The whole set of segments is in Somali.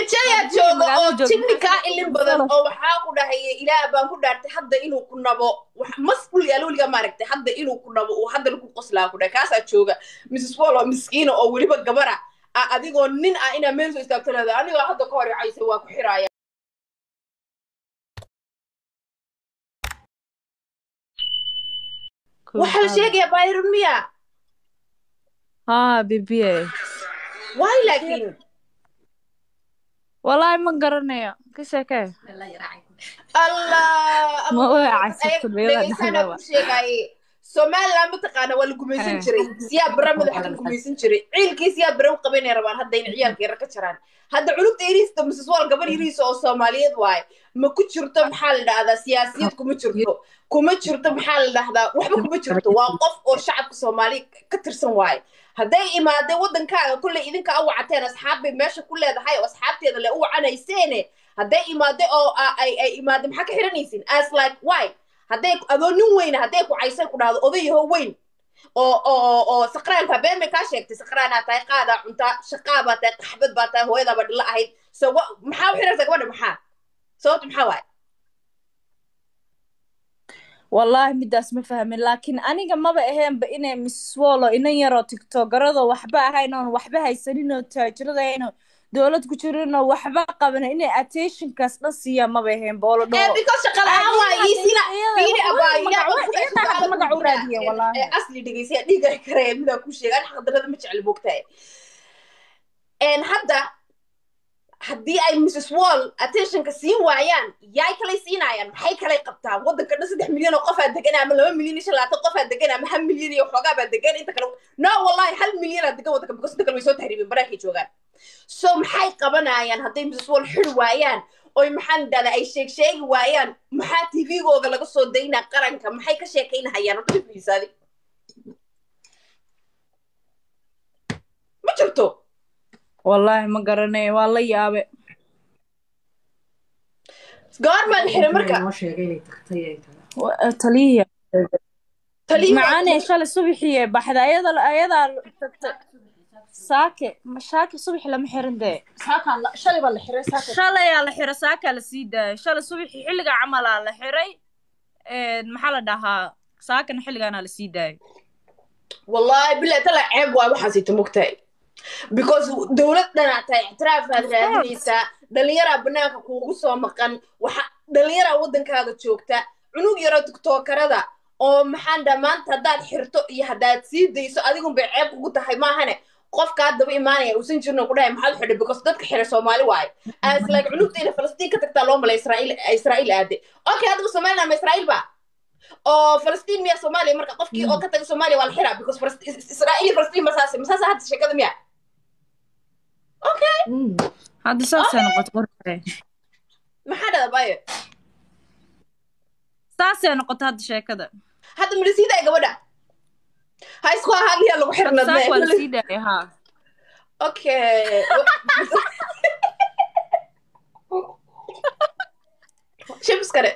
baabajayaa jooga oo jibni kaa ilin badan oo waxaa ku dhahaya ilaah baan ku dhaartay hadda inuu ku nabo masqul yaal weliga maaragtay hadda inuu ku nabo uu haddana ku qoslaa ku dhahay kaasaa jooga mrs wall oo miskiina oo weliba gabara a adigoo nin ah inaa meel soo istaagto leeda anigoo hadda ka hor icaysay waa ku xiraaya waxaa la sheegayaa bayrun miya haa bibiye waay laakiin wallaahi ma garanayo ka sheekee allah Ma way caysatay meelaha dhegeysanaa dhexdaba. ku sheegaaye somaliland mataqaana waa la gumaysan Eh. jiray siyaa bara madaxa ka gumaysan jiray ciilkii siyaa bara u qabanay rabaan hadda in ciyaalka yara ka jaraan hadda culugta yariista mrs wall gabar yariisa oo soomaaliyeed waaye ma ku jirto maxaa la dhahdaa siyaasiyad kuma jirto kuma jirto maxaa la dhahdaa waxba kuma jirto waa qof oo shacabka soomaaliya ka tirsan waaye hadday imaadeen waddankaaga kolley idinka u wacateen asxaab bay meesha ku leedahay oo asxaabteeda le u wacanayseene hadday imaade oo a- ay ay imaade maxaa ka xiranaysin as like why hadday adoo nin weyna hadday ku caysay ku dhahdo odayaho weyn oo oo oo saqraanka been bay kaa sheegtay saqraanaa tahay qaadaa cuntaa shaqaa baa tahay qaxbad baa tahay hooyadaaba dhilla ahayd so wa- maxaa u xiraysa gabadha maxaa sababta maxaa waaye wallaahi midaas ma fahmin laakiin aniga maba aheenba inay miss wallo inan yaroo tiktogarado waxba ahayn oon waxba haysanin oo taajirada ahayn oo dowlad ku jirin oo waxba qaban inay attentionkaas dhan siiyaan maba aheenba oo la Eh, dhaho because shaqa la'aan waa iisina fiiri abaayo yaa magac- qofku iyada hadda magac u raadiya, wallaahi. Eh, asli dhegeysiya dhiiga karaya midaa ku sheega an xaqdarada ma jecel moogtahay En hadda haddii ay mrs wall attentionka siin waayaan yaay kalay siinayaan maxay kalay qabtaan waddanka dhan saddex milyan oo qofaa degan ama laba milyan iyo shan labaatan qofaa degan ama hal milyan iyo xoogaa baa degan inta kale no wallahi hal milyanaa degan waddanka because inta kale way soo tahriibeen banaanka joogaan so maxay qabanayaan hadday mrs wall xiri waayaan oy maxaan dhahdaa ay sheeg sheegi waayaan maxaa tvgooga laga soo daynaa qaranka maxay ka sheekaynahayaan horta fiisaadi ma jirto wallaahi ma garanayo waa la yaabe goormaa la xiray marka noo sheegay inay tagtay ay tahay Wa- taliya taliya macaanee shalay subaxii baxda ayada ayadaa tagtay saake ma shaake subaxi lama xirin dee saakaan la- shalay baa la xiray saaka shalayaa la xiray saakaa la sii daayay shalay subaxii xilliga camalaa la xiray maxaa la dhahaa saakana xilligaanaa la sii daayay wallahi bilahi tala ceeb waay waxaasita mogtahay because dowlad dhanaa tahay ictiraafaad raadinaysaa dhalinyaraa banaanka kuugu soo maqan waxa dhalinyaraa waddankaaga joogta cunug yaroo tiktookarada oo maxaan dhaa maanta haddaad xirto iyo haddaad sii dayso adigun bay ceeb kugu tahay maahane qofkaa daba imaanaya uusan jirno ku dhahay maxaad u xidhay because dadka xiray soomaali waaye as like cunugta inay falastiin ka tagtaa loo malay israa'iil israa'iil aade okay haddaba somaliland ma israa'iil ba oo falastiin miya soomaaliya marka qofkii oo ka taga soomaaliya waa la xiraa because Falas- is- is- israa'iil iyo falastiin masaase masaase hadda sheekada miya hadda saasay noqotay qorre maxaa dhada bayo saasay noqotay hadda sheekada hadda milisiidaa gabadha ha isku ahaadliyaa lagu saak waa la xirnad sii daayay haa okay shibs kale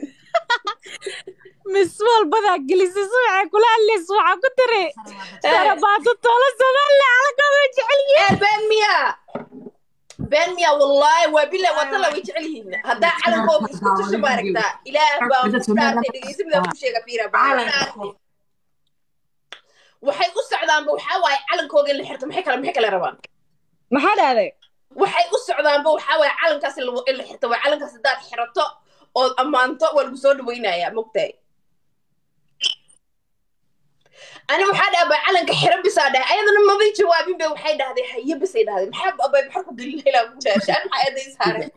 miss walbadaa gelisay subaxay kula hadlaysa waxaa ku tiri sarabaato tolo somaliland halkooda jecel yihiin Eh, been miya been miya wallahi waa bila waa tala way jecel yihiin haddaa calankooga isku tusha maaragtaa ilaah baa ku dhaartay dhegeysa midaa ku sheega fiira baa ku dhaartay waxay u socdaanba waxaa waaye calankooga in la xirto maxay kale maxay kale rabaan maxaa dhahday waxay u socdaanba waxaa waaye calankaas in la- in la xirto waa calankaas haddaad xirato ood ammaanto waa lagu soo dhawaynayaa mogtahay ani waxaa dhaha baa calanka xiro bisaa dhahay ayadana mabay jawaabin bay waxay dhahday haye bisay dhahday maxaa abay maxaa ku gelin ilaa ku daashaan maxaa eeday saareen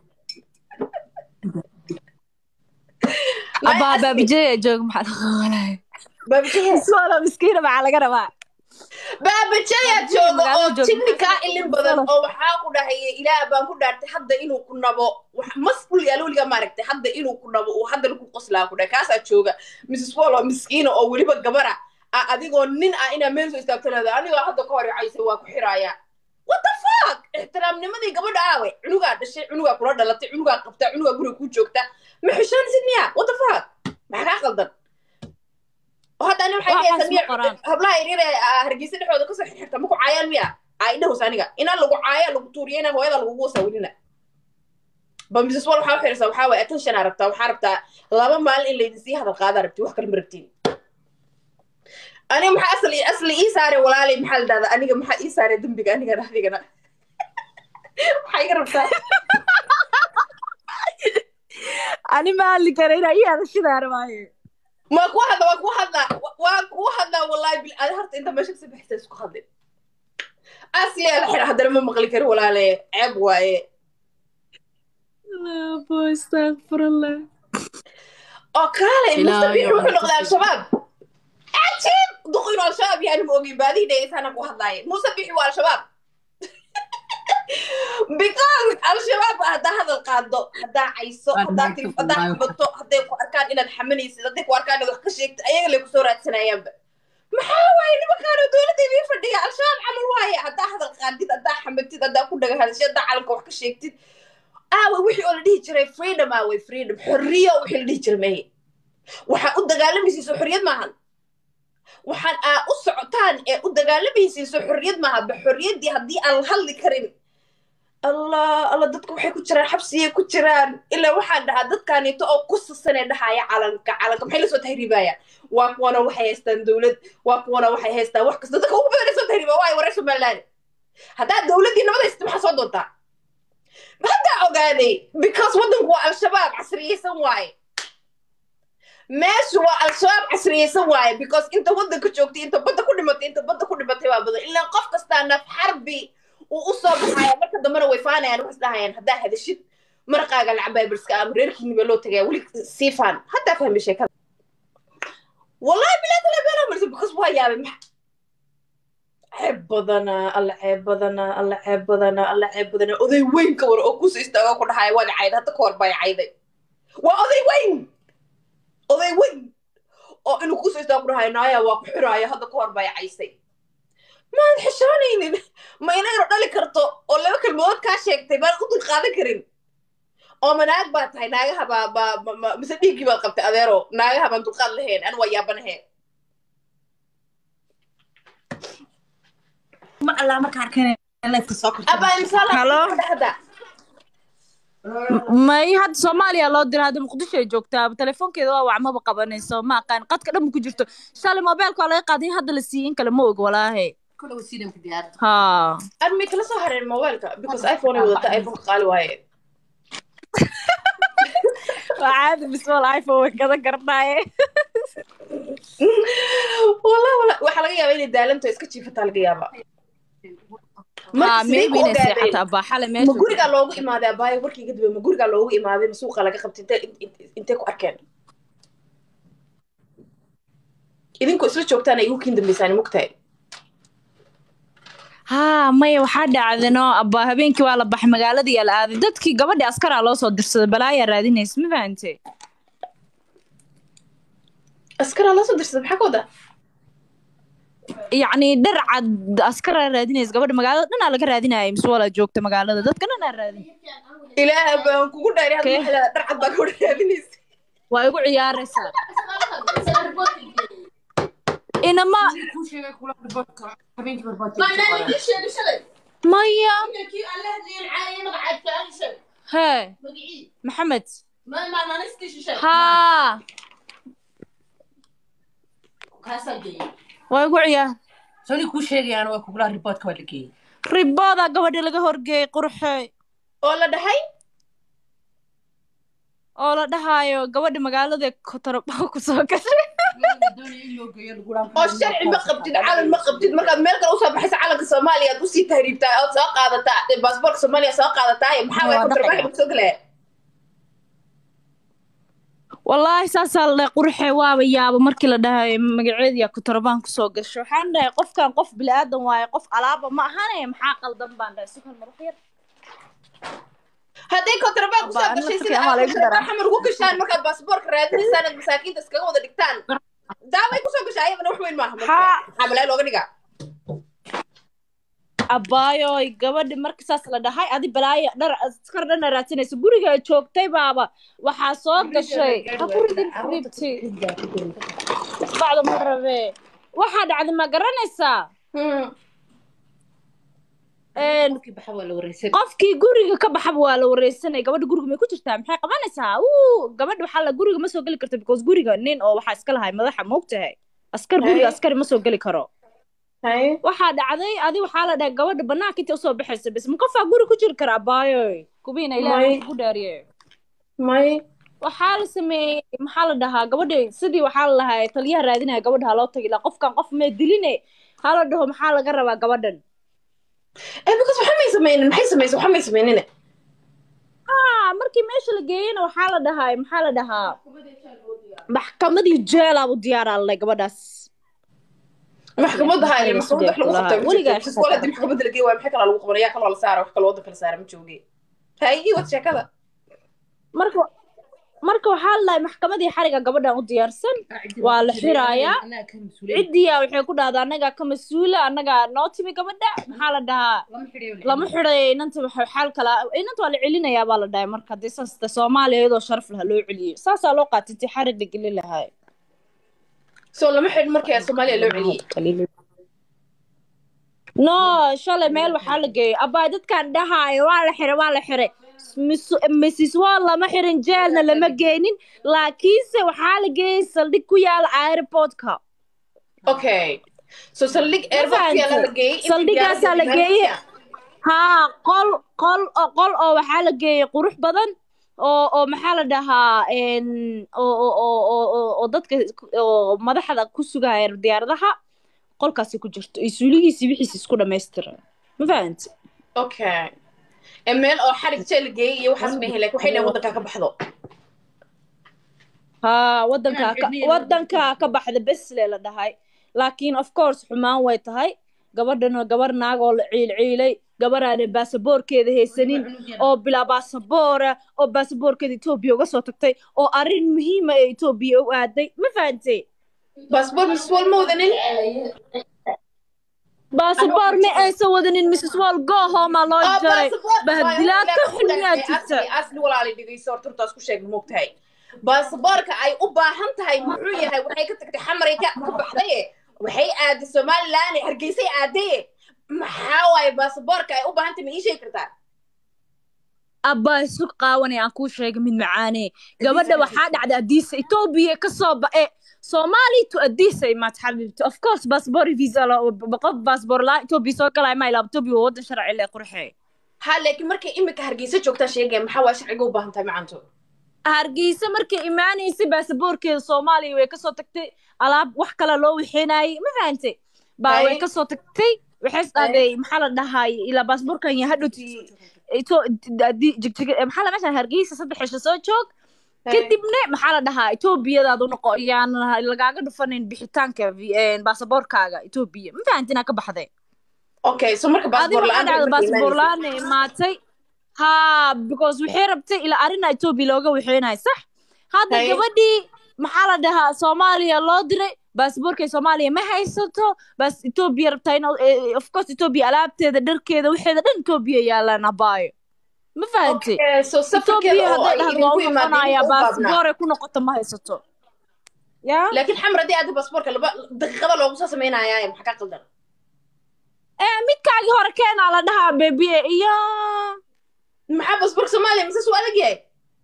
abaa baabijaya joog maxaa dhaqaalahay baabajaya iswala miskiina maxaa laga rabaa baabajaya jooga oo magaalada jooga. jibni kaa ilin badan oo waxaa ku dhahaya ilaah baan ku dhaartay hadda inuu ku nabo wax masqul yaal weliga maaragtay hadda inuu ku nabo uu haddana ku qoslaa ku dhahay kaasaa jooga mrs wall oo miskiina oo weliba gabara a adigoo nin ah inaa meel soo istaagto leeda anigoo hadda ka hor icaysay waa ku xiraaya what the fuck ixtiraamnimadii gabadha aawe cunugaa dhashay cunugaa kula dhalatay cunugaa qabtaa cunugaa guriga ku joogta ma xishoonaysid miya what the fuck maxaa kaa qaldan oo hadda ani waxay Waxaas dhahaysaa miya ma qoraan. hablaha yaryar ee ah, hargeysa dhexdooda kasoo xirxirta maku caayaan miya aa idhahus aniga inaa lagu caaya lagu tuuriyo inaa hooyada lagugu wasawirina ba mrs wall waxaa u xiraysaa waxaa waye attention aa rabtaa waxaa rabtaa laba maalin in laydin sii hadal qaadaa rabti wax kale ma rabtiin aniga maxaa asli asli ii saaray walaalay maxaa la dhahdaa aniga maxaa ii saaray dembiga anigana adigana maxaa iga rabtaa ani ma hadli kara inaa ii hadashidaa rabaaye ma ku hadla waa ku hadla waa ku hadla wallahi bil adi horta inta meesha kasoo baxaysa isku hadlin asliyaa la xira haddana ma maqli kari walaale ceeb waaye astaqfirullah oo kaale Ilaahay mustabiix oo wuxuu aan noqday ku al-shabaab cajiib duqin al-shabaab yaani ma ogin baadii dhegeysaana ku hadlaaye mustabiix waa al-shabaab because al-shabaab haddaa hadal qaado haddaa cayso haddaa tif haddaa xabato hadday ku arkaan inaad xamanaysid hadday ku arkaan inaad wax ka sheegtid ayaga lay kusoo raadsanayaanba maxaa waaye nimankaano dowladda idiin fadhiya al-shabaab camal waaye haddaa hadal qaadid haddaa xamatid haddaa ku dhaga hadashid haddaa calanka wax ka sheegtid aawe wixii oo la dhihi jiray freedom aawe freedom xorriyo wixii la dhihi jiray meye waxaa u dagaalamaysiiso xorriyad maahan waxaan aa u socotaan ee u dagaalamaysiiso xorriyad maaha ba xorriyaddii haddii aan la hadli karin allah alla dadka waxay ku jiraan xabsiyay ku jiraan ilaa waxaan dhahaa dadkaanito oo ku sasanee dhahaya calanka calanka maxay lasoo tahriibayaan waa kuwana waxay haystaan dowlad waa kuwana waxay haystaan wax kasta dadka ugu badan lasoo tahriiba waayo wareer somaliland haddaa dowladdii nabada haysata maxaa soo doontaa haddaa ogaaday because waddanku waa al-shabaab casriyeysan waaye meeshu waa al-shabaab casriyeysan waaye because inta waddanka joogtay inta badda ku dhimatay inta badda ku dhimatay baa badan ilaa qof kastaa naf xarbi uu u soo baxaya marka dambena way faanayaan waxay dhahayaan haddaa hadashid maraqaaga lacabaa birska ama reerkiini baa loo tagaya weli sii faan haddaa fahmay sheekada wallahi bilaa tala beela marsa because waa yaabay maxa ceeb badanaa alla ceeb badanaa alla ceeb badanaa alla ceeb badanaa oday weyn ka war oo kusoo istaago ku dhahaya waad cayday hadda ka hor baa cayday waa oday weyn oday weyn oo inuu kusoo istaago ku dhahaya naaya waa ku xiraaya hadda ka hor baa caysay maad xishoonaynin ma inaynu dhali karto oo laba kelmadood kaa sheegtay baan u dul qaadan karin oo ma naag baa tahay naagaha baa baa ma- ma- mise dhiiggii baad qabtay adeero naagaha baan dulqaad lahayn an waa yaabanahayn mar allaa markaa arkeen lifeka soo kortay abaa misaal Hello? hadda may hadda soomaaliya loo dira hadda muqdisho ay joogtaa telefoonkeeda waa wacmaba qabanayso ma aqaan qadka dhan ku jirto shalay mobeelka waa laga qaaday in hadda la siiyey in kale ma og walaahe kule wasiidanka diyaaradda ha an may kala soo hareen mobileka because iphone ay wadata iphoneka qaali waaye waa caadi biswal iphone way gadan kartaaye wallah wallah waxaa laga yaabaa inay daalanto iska jiifataa laga yaabaa ha marka sidee maybe ku inay ogaadeen seexataa baaxale ma meesha gurigaa loogu imaaday abaayo warkii iga dambe ma gurigaa loogu imaaday ma suuqa laga qabtay intee in- intee ku arkeen idinku isla joogtaan ay igu kiin dambeysaan mugtahay ha maya waxaa dhacdano abba habeenkii waa la baxay magaaladii yaa la aaday dadkii gabadhii askaraa loo soo dirsaday balaayaa raadinaysa ma fahante askaraa loo soo dirsaday maxaa ka wadaa yacni dhar cad askaraa raadinaysa gabadha magaalada dhanaa laga raadinaya mise walaa joogta magaalada dadka dhanaa raadin ilaaha baan kugu dhaari hadda Kee? waxaa dhar cad baa ka wada raadinaysa waa igu ciyaaraysaa inama kuu sheegay kula riboodka habeenkii barbaadka maya hee maxamed haa waa igu ciyaar soni kuu sheegayaan waa kugula riboodka waa la geeyey ribooda gabadha laga horgeeyay qurxe oo la dhahay oo la dhahaayo gabadha magaalada kotorobaa kusoo gashay oo sharci ma qabtid calan ma qabtid markaad meel kale usoo baxaysa calanka soomaaliya aad usii tahriibtaa ood soo qaadataa baasboorka soomaaliya soo qaadataa maxaa waay Waa kontrabaaxi dhaqan. soo galaya wallaahi saasaa la dhahay qurxe waaba yaaba markii la dhahayo magaceediya kotorobaan kusoo gasho waxaan dhahay qofkan qof bilaadan waaye qof alaaba ma ahane maxaa qaldan baan dhahay sukal maruux yar hadday kontrabaan kusoo Abba, gashay anna sida markii aad ama lagu daraa. xamar ugu gashaan markaad baasboorka raadinaysaan aad masaakiinta iskaga wada dhigtaan daaway kusoo gashaa ayadana wax weyn maaha marka. Haa. maxaa balaa looga dhigaa abbaayoy gabadhi marka saas la dhahay adi balaayo dhar askar dhana raadsanaysa guriga joogtay baaba waxaa soo gashay ha ku ridin ribti bacda ma rabe waxaa dhacday ma garanaysaa een, qofkii baxa waa la wareysan qofkii guriga ka baxaba waa la wareysanaya gabadha guriga may ku jirtaa maxay qabanaysaa uu gabadha waxaa la guriga ma soo geli karta because guriga nin oo waxaa iska lahay madaxa moogtahay askar guriga Hey. askari ma soo geli karo Hay. waxaa dhacday adi waxaa la dhahay gabadha banaanka inta usoo baxaysa bas ma qofaa guri ku jiri karaa baayo kubiina ilaahay May. ku dhaariye may waxaa la sameeyey maxaa la dhahaa gabadha sidii waxaa la lahaa taliyaha raadinaya gabadha ha loo tagi ilaa qofkan qof mee diline ha la dhaho maxaa laga rabaa gabadhan eh because waxa may sameynin maxay sameysay waxa may sameynine ah markii meesha la geeyena waxaa la dhahaa maxaa la dhahaa maxkamadii jeelaabu diyaaraa lalay gabadhaas maxkamadda haya maxkamadda wax lagu qabtaa Weligaa weligaa wala hadii maxkamadda la geeyo waa maxay kala lagu qabanaya kan waa la saara wax kale waddanka la saara ma jooge hay ii wad sheekada marka marka waxaa la dhahay maxkamadii xariga gabadhan u diyaarsan Waa la xirayaa. anaa ka mas-uuliya ciddiya waxay ku dhahdaa annagaa ka mas-uula annagaa noo timi gabadha maxaa la dhahaa lama xidhiyo lama xiday inanta waxa xaal kala inanta waa la celinayaa baa la dhahay marka haddii saas ta soomaaliya iyadoo sharaf laha loo celiyo saasaa loo qaatay intii xarig la geli lahaa soo lama xidhin markii soomaaliya loo celiyey no shalay meel waxaa la geeyay abaa dadkan dhahaayo waa la xiray waa la xiray Miss- mrs wall lama xirin jeelna lama geenin laakiinse waxaa la geeyay saldhig ku yaala airportka okay so saldhig airportkiyaa la geeyey intii Saldhigaasaa la diyaarada geeyey. diiwaankiisa. haa qol qol oo qol oo waxaa la geeyay qurux badan oo oo maxaa la dhahaa en oo oo oo oo oo- oo dadka oo madaxda ku sugaya diyaaradaha qolkaasi ku jirto iyo suuligiisi wixiisi isku dhammaystiran ma fahanti okay ee meel oo xarig jeel la geeyey iyo waxaas ma helay waxay dhahan waddankaa ka baxdo haa wadankaa ka Inaan wadankaa ka baxda besle la dhahay laakiin of course xumaan way tahay gabadhana gabar naag oo la ciilciilay gabaraana baasaboorkeeda haysanin oo bilaa baasaboora oo baasaboorkeeda etoobiya uga soo tagtay oo arrin muhiima ee etoobiya u aaday ma fahantay baasboor mrs wall ma wadanin baasaboor ma aysan wadanin mrs wall go homa loo jaray bahdilaad ka xun yaa jirta asli walaali dhegeyso horta hortaas ku sheegna moogtahay baasaboorka ay u baahan tahay muxuu yahay waxay ka tagtay xamaray ka ka baxdaye waxay aaday somaliland hargeysay aadaye maxaa waaye baasaboorka ay u baahan tahay ma ii sheegi kartaa abbaa isu qaawanay aan kuu sheegay mid macaane gabadha waxaa dhacday adiisa etoobiya kasoo ba'e soomaali to adiisa imaad xabiibti of course baasboor visa la qof baasboor laa etoobiya soo galaya ma ilaa etoobiya waa wadan sharci le qurxe ha laakiin markay imika hargeysa joogtaa sheegaya maxaa waa sharciga u baahan tahay macanto hargeysa markay imaanaysay baasaboorkeeda soomaaliya way kasoo tagtay alaab wax kale loo wixinayay ma fahantay baa way Ay. kasoo tagtay waxay isdhahday maxaa la dhahay ilaa baasboorkan ya hadhowti ito- di- jigjig maxaa la meeshan hargeysa saddex cisho soo joog kadibna maxaa la dhahaa etoobiyadaad u noqo yaan lagaaga dhufanin bixitaanka vi- een, baasaboorkaaga etoobiya ma fahanti inaa ka baxday okay so marka adi baasaboor waxaa la-aan dhacda baasaboor la-aan imaatay ha because waxay rabtay ilaa arina etoobiya looga waxeynayo sax hadda Hay. gabadhii maxaa la dhahaa soomaaliya loo diray baasaboorkay soomaaliya ma haysato bas etoobiya rabtaa in of course etoobiya alaabteeda dharkeeda waxeeda dhan etoobiya yaalaan abaayo ma fahantay Okay, so safarkeeda etoobiya oo hadday ay dhahdo waa idinku u noqonaya imaadeen u baabnaa baasaboore ku noqoto ma haysato ya laakiin xamar haddii aada baasaboorka laba daqiiqada loogu soo sameynayaaye maxaa ka qaldan ee midkaagii hore keenaa la dhahaa bebiye iyo maxaa baasaboorka soomaaliya mise suu adag yahay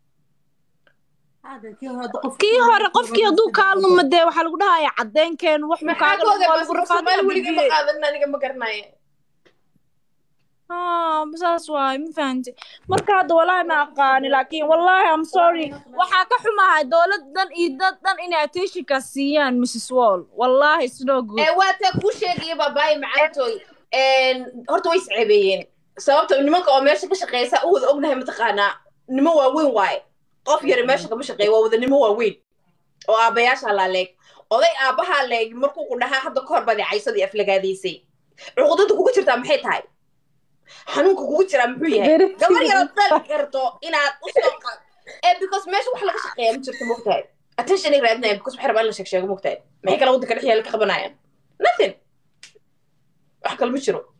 kii hore qofkii hadduu kaalnuma dee waxaa lagu dhahaya cadeenkeen wax buu maxaa kaaga ka ogaa waa lagu baasaboorka soomaali weligii ma rafaadinabiye qaadan aniga ma garanaye saas waay ma fahanti marka hadda walaahi ma aqaani laakiin wallahi am sorry waxaa ka xumahay dowlad dhan iyo dad dhan inay attentionka siiyaan mrs wall wallahi it's no good ee waa taa kuu sheegaya baabaaye macaantooy horta way isceebeeyeen sababta nimanka oo meesha ka shaqeysa u wada ognahay mataqaanaa nimo waaweyn waaye qof yari meesha kama shaqeeya waa wada nimo waaweyn oo aabbayaasha laa leeg oday aabbahaa leeg markuu ku dhahaa hadda kahor badeecaysadii aflagaadaysay cuqdada kugu jirtaa maxay tahay xanuunka kugu jiraa muxuu yahay Very gabar true. yaraad dali karto inaad u soo qaad ee because meesha wax laga shaqeeya ma jirto mogtahay attention ay raadinayaan because waxay rabaa in la sheeg sheego mogtahay maxay kala waddanka dhex yaala ka qabanayaan nothing wax kale ma jiro